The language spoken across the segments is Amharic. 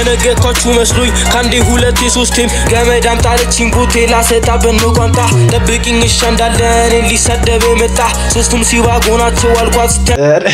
የነገርኳችሁ መስሎኝ ከአንዴ ሁለቴ ሶስቴም ገመድ አምጣለችኝ ቦቴ ላሰጣበት ነው ቋንጣ ጠብቂኝ እሻ እንዳለ እኔን ሊሳደብ የመጣ ሶስቱም ሲባጎ ናቸው አልኳት ስተ ኧረ፣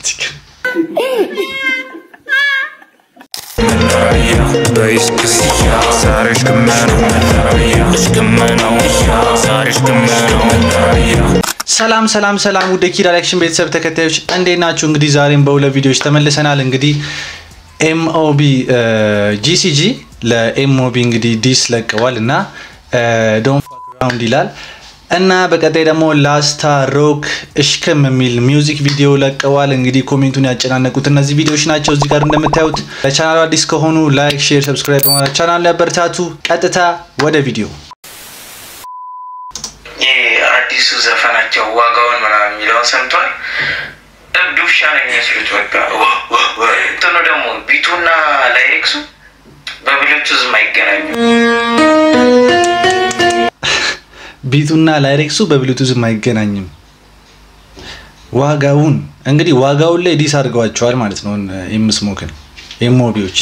ሰላም ሰላም ሰላም ውድ ኪድ አክሽን ቤተሰብ ተከታዮች እንዴት ናችሁ? እንግዲህ ዛሬም በሁለት ቪዲዮዎች ተመልሰናል። እንግዲህ ኤምኦቢ ጂሲጂ ለኤምኦቢ እንግዲህ ዲስ ለቀዋል እና ዶን ፋክ ራውንድ ይላል እና በቀጣይ ደግሞ ላስታ ሮክ እሽክም የሚል ሚውዚክ ቪዲዮ ለቀዋል። እንግዲህ ኮሜንቱን ያጨናነቁት እነዚህ ቪዲዮዎች ናቸው። እዚህ ጋር እንደምታዩት ለቻናሉ አዲስ ከሆኑ ላይክ፣ ሼር፣ ሰብስክራይብ በማድረግ ቻናሉ ያበረታቱ። ቀጥታ ወደ ቪዲዮ ይህ አዲሱ ዘፈናቸው ዋጋውን ምናምን የሚለውን ሰምቷል። እብድ ውሻ ነው የሚመስሉት። በቃ ዋ- ዋ- ዋ- እንትኑ ደግሞ ቢቱና ላይሬክሱ በብሉቱዝም አይገናኙ። ቢቱና ላይሬክሱ በብሉቱዝም አይገናኝም። ዋጋውን እንግዲህ ዋጋውን ላይ ዲስ አድርገዋቸዋል ማለት ነው። የምስሞክን ኤምኦቢዎች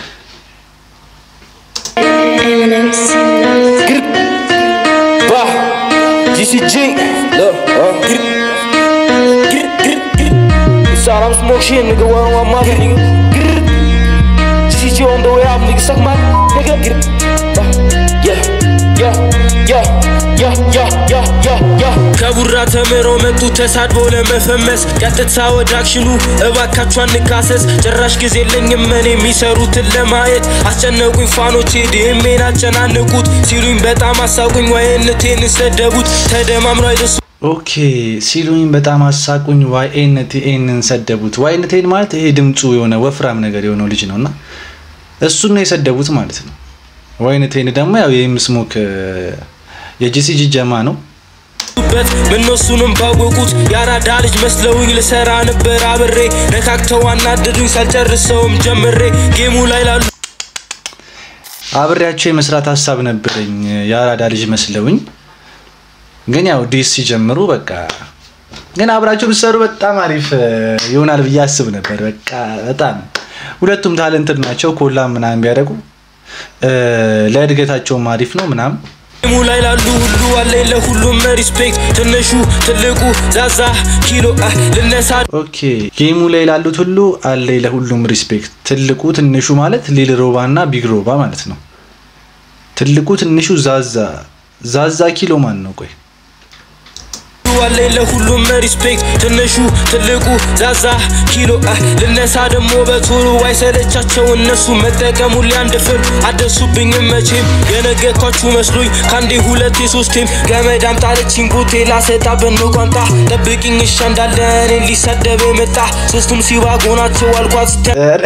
GCG look uh, get it get it get it get it it's all I'm smoke shit nigga what I'm my nigga get it GCG on the way out nigga suck my nigga get it uh, yeah yeah yeah yeah yeah yeah yeah yeah ከቡራ ተምረው መጡ ተሳድበው ለመፈመስ ቀጥታ ወደ አክሽኑ እባካችሁ አንካሰስ ጭራሽ ጊዜ የለኝም እኔ የሚሰሩትን ለማየት አስጨነቁኝ ፋኖቼ ዲሜን አጨናንቁት ሲሉኝ በጣም አሳቁኝ ዋይነቴን ሰደቡት ተደማምሮ አይደሱ ኦኬ ሲሉኝ በጣም አሳቁኝ። ዋይኤንቲኤንን ሰደቡት። ዋይኤንቲኤን ማለት ይሄ ድምፁ የሆነ ወፍራም ነገር የሆነው ልጅ ነው እና እሱን ነው የሰደቡት ማለት ነው። ዋይኤንቲኤን ደግሞ ያው የምስሞክ የጂሲጂ ጀማ ነው። በት ምነሱንም ባወቁት የአራዳ ልጅ መስለውኝ ልሰራ ነበር አብሬ ነካክተው አናደዱኝ ሳልጨርሰውም ጀምሬ ጌሙ ላይ ላሉ አብሬያቸው የመስራት ሀሳብ ነበረኝ የአራዳ ልጅ መስለውኝ፣ ግን ያው ዲስ ሲጀምሩ በቃ ግን አብራቸው ብትሰሩ በጣም አሪፍ እ, ይሆናል ብዬ አስብ ነበር። በቃ በጣም ሁለቱም ታለንትድ ናቸው። ኮላ ምናምን ቢያደርጉ እ, ለእድገታቸውም አሪፍ ነው ምናምን ጌሙ ላይ ላሉ ሁሉ አለኝ ለሁሉም ሪስፔክት ትንሹ ትልቁ ዛዛ ኪሎ አህ ልነሳ ኦኬ ጌሙ ላይ ላሉት ሁሉ አለኝ ለሁሉም ሪስፔክት። ትልቁ ትንሹ ማለት ሊል ሮባ እና ቢግ ሮባ ማለት ነው። ትልቁ ትንሹ ዛዛ ዛዛ ኪሎ ማን ነው? ቆይ አለኝ ለሁሉም ሪስፔክት ትንሹ ትልቁ ዛዛ ኪሎ አህ ልነሳ ደግሞ በቶሎ አይሰለቻቸው እነሱ መጠቀሙ ሊያንድፍም አደሱብኝም መቼም የነገርኳችሁ መስሎኝ ከአንዴ ሁለቴ ሶስቴም ገመድ አምጣለችኝ ቦቴ ላሰጣበት ነው ቋንጣ ጠብቂኝ እሻ እንዳለ እኔን ሊሳደብ የመጣ ሶስቱም ሲባጎ ናቸው አልኳት ስተ ኧረ፣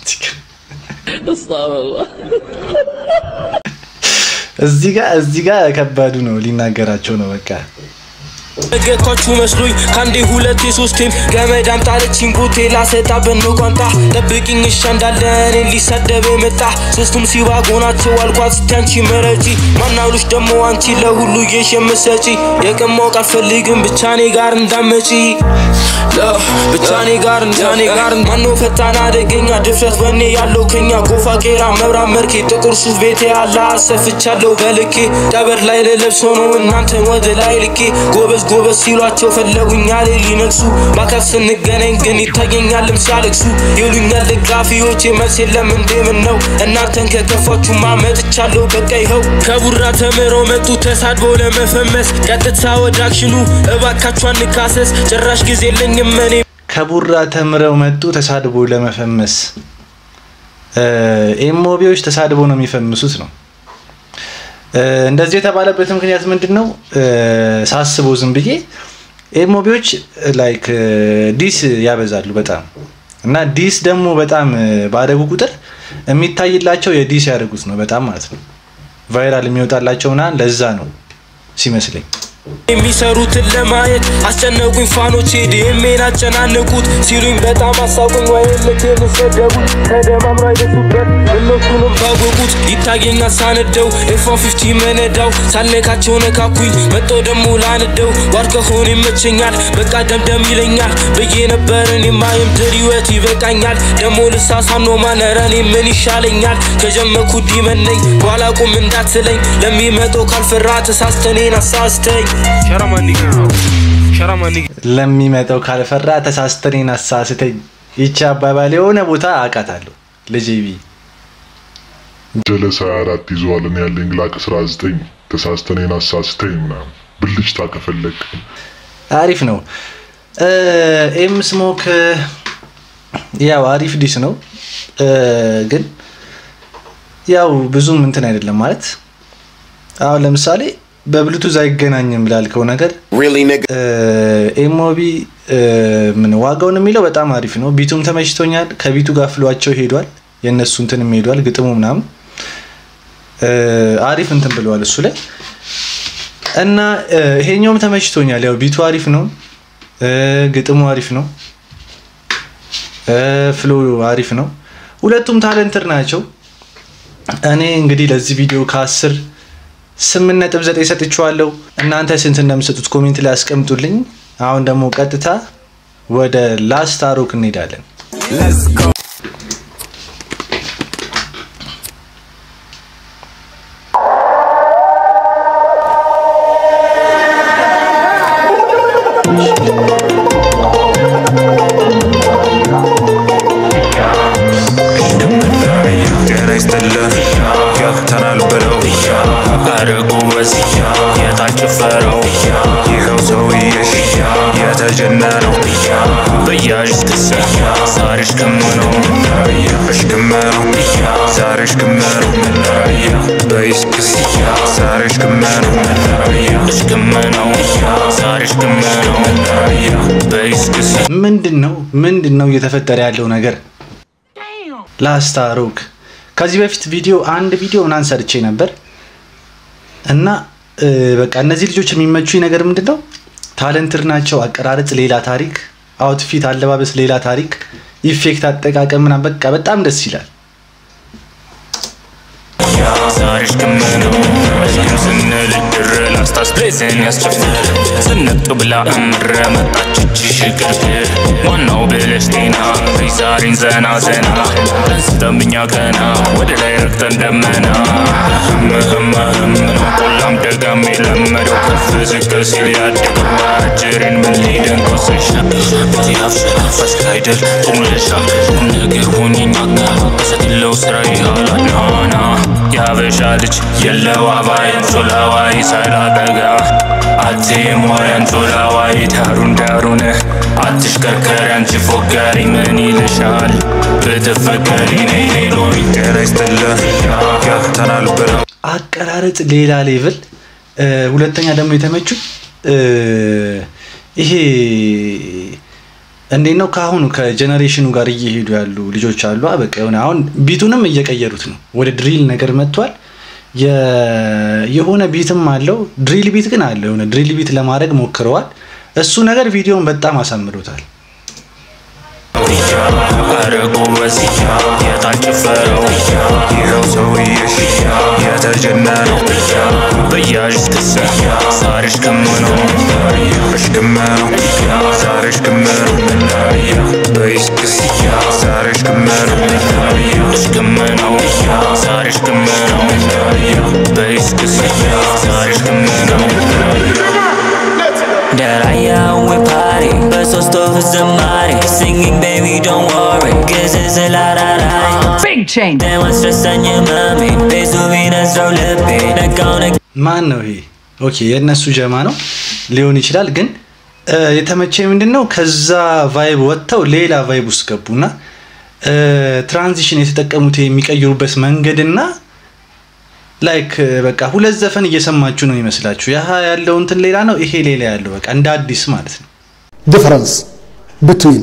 እዚህ ጋር እዚህ ጋር ከባዱ ነው ሊናገራቸው ነው በቃ ነገርኳችሁ መስሎኝ ከአንዴ ሁለቴ ሶስቴም ገመድ አምጣለችኝ ቦቴ ላሰጣበት ነው ቋንጣ ጠብቂኝ እሻ እንዳለ እኔን ሊሳደብ የመጣ ሶስቱም ሲባጎ ናቸው አልኳት ስቲ አንቺ መረጪ ማናሉሽ ደግሞ አንቺ ለሁሉ የሽ የምሰጪ የቅን ማወቅ አልፈልግም ብቻ እኔ ጋር እንዳመጪ ለ- ብቻ እኔ ጋር እንዳኔ ጋር ማነው ፈጣን አደገኛ ድፍረት በእኔ ያለው ከኛ ጎፋ ቄራ መብራት መርኬ ጥቁር ሱፍ ቤቴ አላ አሰፍቻለሁ በልኬ ቀበር ላይ ለለብሶ ነው እናንተን ወደ ላይ ልኬ ጎበዝ ጎበዝ ሲሏቸው ፈለጉኛል ሊነግሱ በአካል ስንገናኝ ግን ይታየኛልም ሲያለቅሱ ይሉኛል ደጋፊዎች መልስ የለም እንዴ ምን ነው እናንተን ከከፋችሁ ማመጥቻለሁ በቃ ይኸው ከቡራ ተምረው መጡ ተሳድበው ለመፈመስ ቀጥታ ወደ አክሽኑ እባካችሁ አንካሰስ ጭራሽ ጊዜ የለኝም እኔ ከቡራ ተምረው መጡ ተሳድቦ ለመፈመስ እ፣ ኤምኦቢዎች ተሳድቦ ነው የሚፈምሱት ነው እ፣ እንደዚህ የተባለበት ምክንያት ምንድን ነው? እ፣ ሳስበው ዝም ብዬ ኤምኦቢዎች ላይክ ዲስ ያበዛሉ በጣም እና ዲስ ደግሞ በጣም እ፣ ባደጉ ቁጥር የሚታይላቸው የዲስ ያደርጉት ነው በጣም ማለት ነው ቫይራል የሚወጣላቸው ምናምን ለዛ ነው ሲመስለኝ የሚሰሩትን ለማየት አስጨነቁኝ ፋኖቼ ዲሜን አጨናንቁት ሲሉኝ በጣም አሳቁኝ ወይምቴን ሰደቡት ተደማምሮ አይደሱበት እነሱንም ያወቁት ይታየኛል ሳነደው ኤፎን ፊፍቲ መነዳው ሳልነካቸው ነካኩኝ መጦ ደሞ ላንደው ዋር ከሆነ ይመቸኛል በቃ ደምደም ይለኛል ብዬ ነበር እኔማ የምድር ህይወት ይበቃኛል ደሞ ልሳሳኖ ማነረኔ ምን ይሻለኛል ከጀመኩ ዲመነኝ በኋላ ቁም እንዳትለኝ ለሚመጣው ካልፈራ ተሳስተኔን አሳስተኝ ለሚመጣው ካልፈራ ተሳስተኔን አሳስተኝ። ይቺ አባባል የሆነ ቦታ አውቃታለሁ። ልጅ ቢ ጀለስ 24 ይዘዋል። እኔ ያለኝ ግላክ 19 ተሳስተኔን አሳስተኝ ምናምን ብልጭታ ከፈለግ አሪፍ ነው። ኤም ስሞክ ያው አሪፍ ዲስ ነው እ፣ ግን ያው ብዙም እንትን አይደለም ማለት አሁን ለምሳሌ በብሉቱዝ አይገናኝም ላልከው ነገር ኤሞቢ ምን ዋጋውን የሚለው በጣም አሪፍ ነው። ቢቱም ተመችቶኛል። ከቢቱ ጋር ፍሏቸው ሄዷል። የእነሱ እንትንም ሄዷል። ግጥሙ ምናምን እ፣ አሪፍ እንትን ብለዋል እሱ ላይ እና እ፣ ይሄኛውም ተመችቶኛል። ያው ቢቱ አሪፍ ነው። እ፣ ግጥሙ አሪፍ ነው። እ፣ ፍሎ አሪፍ ነው። ሁለቱም ታለንትር ናቸው። እኔ እንግዲህ ለዚህ ቪዲዮ ከአስር ስምንት ነጥብ ዘጠኝ ሰጥቼዋለሁ። እናንተ ስንት እንደምሰጡት ኮሜንት ላይ አስቀምጡልኝ። አሁን ደግሞ ቀጥታ ወደ ላስት አሮክ እንሄዳለን። ጤና ይስጥልን ገብተናል ብለው አረጉ በዚህ የታጭፈረው ይኸው ሰውዬሽ የተጀነነው በያዥ ክሰ ዛሬሽ ክምነው እሽክመነው ዛሬሽ ክመነው በይስክስ ዛሬሽ ክመነው እሽክመነው ዛሬሽ ክመነው በይስክስ ምንድን ነው ምንድን ነው እየተፈጠረ ያለው ነገር? ላስት አሮክ ከዚህ በፊት ቪዲዮ አንድ ቪዲዮ ምናምን ሰርቼ ነበር እና እ፣ በቃ እነዚህ ልጆች የሚመቹኝ ነገር ምንድን ነው? ታለንትር ናቸው። አቀራረጽ ሌላ ታሪክ፣ አውትፊት አለባበስ ሌላ ታሪክ፣ ኢፌክት አጠቃቀም ምናምን በቃ በጣም ደስ ይላል። ዛሬሽ ክምነው እሽክም ስንል ድር ላስታስፕሌስን ያስጨፍር ስንቅ ብላ እምረ መጣች እጅ ሽግግር ዋናው ብለሽ ጤና ዛሬን ዘና ዘና አንስተምኛ ገና ወደ ላይ ረግጠን ደመና ህምህም ህም ነው ቆላም ደጋም የለመደው ከፍ ዝቅ ሲል ያደገው አጅሬን ምን ሊደንቀው ስሻ ያፍሸናፈስ አይደል ቁምለሻ ቁም ነገር ሆኝኛ ከሰትለው ስራ ይሃላናና ያበሻ ልጅ የለው አባይን ጮላዋይ ሳይላጠጋ አቴም ወረን ጮላዋይ ዳሩን ዳሩን አትሽከርከሪ አንቺ ፎጋሪ ምን ይልሻል ብትፈቀሪ ነይ ሌሎኝ ጤና ይስጥልን ገብተናል ብለው አቀራረጽ ሌላ ሌቭል። እ፣ ሁለተኛ ደግሞ የተመቹት እ፣ ይሄ እንዴት ነው ከአሁኑ ከጀኔሬሽኑ ጋር እየሄዱ ያሉ ልጆች አሉ። አ፣ በቃ የሆነ አሁን ቢቱንም እየቀየሩት ነው። ወደ ድሪል ነገር መጥቷል። የ- የሆነ ቢትም አለው ድሪል ቢት ግን አለው። የሆነ ድሪል ቢት ለማድረግ ሞክረዋል። እሱ ነገር ቪዲዮን በጣም አሳምሮታል። አረጉ በዚህ የታጭፈረው ይኸው ሰውዬሽ የተጀነነው በያዥ ክሰ ዛሬሽ ክምነው እሽክመነው ዛሬሽ ክምነው በይስክስ ዛሬሽ ክምነው እሽክመነው ዛሬሽ ክምነው በይስክስ ዛሬሽ ክምነው Daraya we party, በሶስት ወፍ ዝማሬ Singing baby don't worry ግዝ ስላራራይ Big change. ደማስረሳኝ ህመሜን ቤቱ ቢነዝረው ልቤ ነቃው ነቅ ማን ነው ይሄ? ኦኬ የእነሱ ጀማ ነው ሊሆን ይችላል። ግን እ፣ የተመቸኝ ምንድን ነው ከዛ ቫይብ ወጥተው ሌላ ቫይብ ውስጥ ገቡና እ፣ ትራንዚሽን የተጠቀሙት የሚቀይሩበት መንገድና ላይክ በቃ ሁለት ዘፈን እየሰማችሁ ነው ይመስላችሁ። ያህ ያለው እንትን ሌላ ነው፣ ይሄ ሌላ ያለው በቃ እንደ አዲስ ማለት ነው። difference between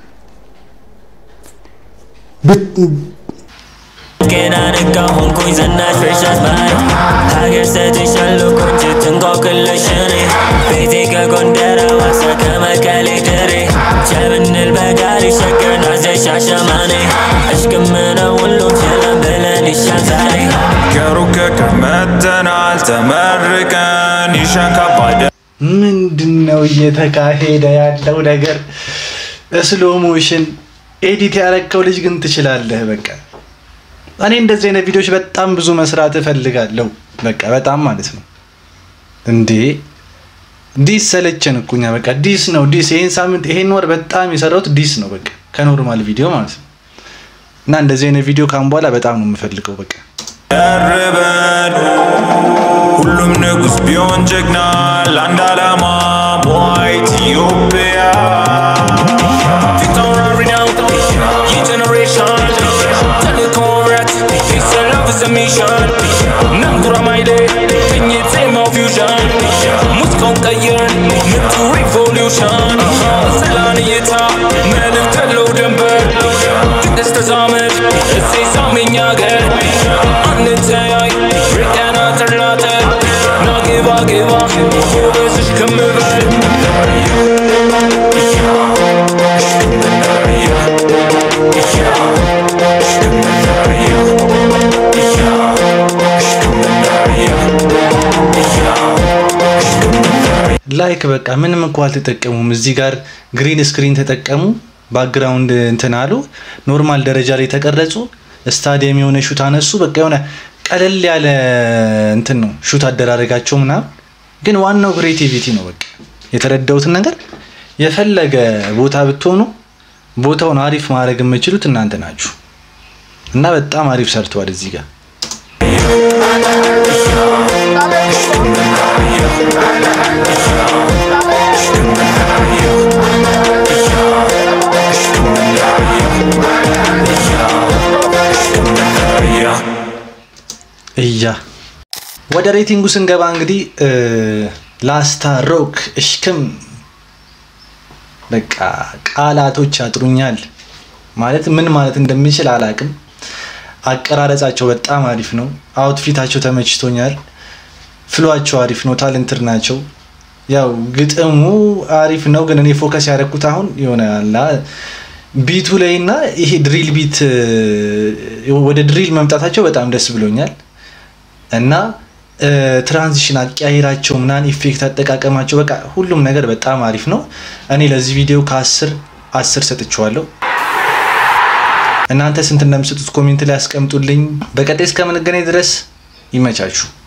bet- ገና ነቃ ሆንኩኝ ዘናሽ ፍሬሻት ባይ ሀገር ሰጥሻለሁ ቆንጆ ትንቆቅልሽ እኔ ቤቴ ከጎንደር ሐዋሳ ከመቀሌ ድሬ ቸብንል በጋሪ ሸገር ናዘሽ ሻሸመኔ እሽክም ነው ሁሉም ችለን ብለን ይሻል ዛሬ ነው እየተካሄደ ያለው ነገር። ስሎ ሞሽን ኤዲት ያረከው ልጅ ግን ትችላለህ። በቃ እኔ እንደዚህ አይነት ቪዲዮዎች በጣም ብዙ መስራት እፈልጋለሁ። በቃ በጣም ማለት ነው እንዴ ዲስ ሰለቸን እኮ እኛ በቃ ዲስ ነው ዲስ። ይሄን ሳምንት ይሄን ወር በጣም የሰራሁት ዲስ ነው በቃ ከኖርማል ቪዲዮ ማለት ነው። እና እንደዚህ አይነት ቪዲዮ ካሁን በኋላ በጣም ነው የምፈልገው በቃ ያርበን ሁሉም ንጉስ ቢሆን ጀግና ለአንድ ዓላማ ሞይ ኢትዮጵያ Victoria renowned, your generation. Telecomrat, peace and love is a mission. Nangura my day, in your time of fusion. ሙዚቃውን ቀይረን ምቱ ሪቮሉሽን ሰላን እይታ መልእክት ያለው ድንበር ቅድስ ተዛመድ እሴ ሳሜኛ ገር አንተያይ ርቀና ጥርናተር ና ግባ ግባ ጎበዝሽ ከምበል ላይክ በቃ ምንም እንኳ አልተጠቀሙም። እዚህ ጋር ግሪን ስክሪን ተጠቀሙ፣ ባክግራውንድ እንትን አሉ፣ ኖርማል ደረጃ ላይ ተቀረጹ፣ ስታዲየም የሆነ ሹት አነሱ። በቃ የሆነ ቀለል ያለ እንትን ነው ሹት አደራረጋቸው ምናምን። ግን ዋናው ክሬቲቪቲ ነው። በቃ የተረዳሁትን ነገር የፈለገ ቦታ ብትሆኑ ቦታውን አሪፍ ማድረግ የምችሉት እናንተ ናችሁ እና በጣም አሪፍ ሰርተዋል እዚህ ጋር እያ ወደ ሬቲንጉ ስንገባ እንግዲህ ላስታ ሮክ እሽክም በቃ ቃላቶች ያጥሩኛል። ማለት ምን ማለት እንደሚችል አላቅም። አቀራረጻቸው በጣም አሪፍ ነው። አውትፊታቸው ተመችቶኛል። ፍሏቸው አሪፍ ነው። ታለንትድ ናቸው። ያው ግጥሙ አሪፍ ነው፣ ግን እኔ ፎከስ ያደረኩት አሁን የሆነ አላ ቢቱ ላይ እና ይሄ ድሪል ቢት ወደ ድሪል መምጣታቸው በጣም ደስ ብሎኛል እና ትራንዚሽን አቀያየራቸው ምናምን ኢፌክት አጠቃቀማቸው በቃ ሁሉም ነገር በጣም አሪፍ ነው። እኔ ለዚህ ቪዲዮ ከአስር አስር ሰጥቼዋለሁ። እናንተ ስንት እንደምሰጡት ኮሜንት ላይ ያስቀምጡልኝ። በቀጣይ እስከምንገናኝ ድረስ ይመቻችሁ።